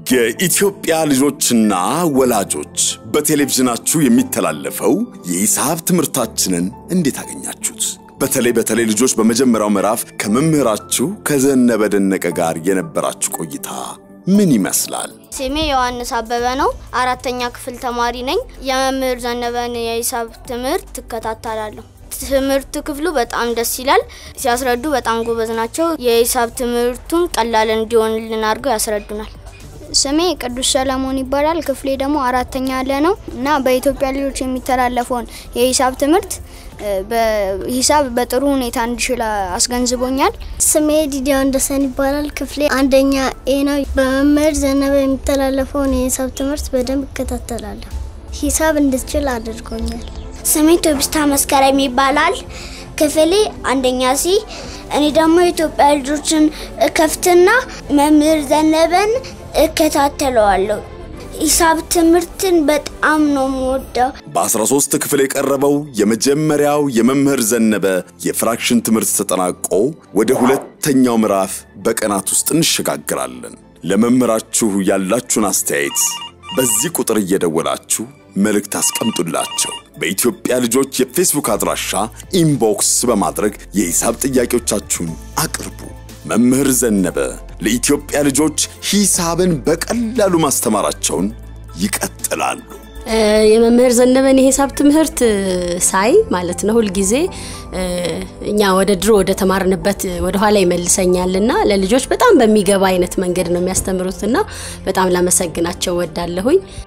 የኢትዮጵያ ልጆችና ወላጆች በቴሌቪዥናችሁ የሚተላለፈው የሂሳብ ትምህርታችንን እንዴት አገኛችሁት? በተለይ በተለይ ልጆች በመጀመሪያው ምዕራፍ ከመምህራችሁ ከዘነበ ደነቀ ጋር የነበራችሁ ቆይታ ምን ይመስላል? ስሜ ዮሐንስ አበበ ነው። አራተኛ ክፍል ተማሪ ነኝ። የመምህር ዘነበን የሂሳብ ትምህርት ትከታተላለሁ። ትምህርት ክፍሉ በጣም ደስ ይላል። ሲያስረዱ በጣም ጎበዝ ናቸው። የሂሳብ ትምህርቱን ቀላል እንዲሆንልን አድርገው ያስረዱናል። ስሜ ቅዱስ ሰለሞን ይባላል። ክፍሌ ደግሞ አራተኛ ያለ ነው እና በኢትዮጵያ ልጆች የሚተላለፈውን የሂሳብ ትምህርት በሂሳብ በጥሩ ሁኔታ እንድችል አስገንዝቦኛል። ስሜ ዲዲያ ወንደሰን ይባላል። ክፍሌ አንደኛ ኤ ነው። በመምህር ዘነበ የሚተላለፈውን የሂሳብ ትምህርት በደንብ እከታተላለሁ። ሂሳብ እንድችል አድርጎኛል። ስሜ ቶቢስታ መስከረም ይባላል። ክፍሌ አንደኛ ሲ። እኔ ደግሞ የኢትዮጵያ ልጆችን ከፍትና መምህር ዘነበን እከታተለዋለሁ። ሂሳብ ትምህርትን በጣም ነው የምወደው። በ13 ክፍል የቀረበው የመጀመሪያው የመምህር ዘነበ የፍራክሽን ትምህርት ተጠናቆ ወደ ሁለተኛው ምዕራፍ በቀናት ውስጥ እንሸጋግራለን። ለመምህራችሁ ያላችሁን አስተያየት በዚህ ቁጥር እየደወላችሁ መልእክት አስቀምጡላቸው። በኢትዮጵያ ልጆች የፌስቡክ አድራሻ ኢንቦክስ በማድረግ የሂሳብ ጥያቄዎቻችሁን አቅርቡ። መምህር ዘነበ ለኢትዮጵያ ልጆች ሂሳብን በቀላሉ ማስተማራቸውን ይቀጥላሉ። የመምህር ዘነበን የሂሳብ ትምህርት ሳይ ማለት ነው ሁልጊዜ እኛ ወደ ድሮ ወደ ተማርንበት ወደ ኋላ ይመልሰኛልና ለልጆች በጣም በሚገባ አይነት መንገድ ነው የሚያስተምሩትና በጣም ላመሰግናቸው ወዳለሁኝ።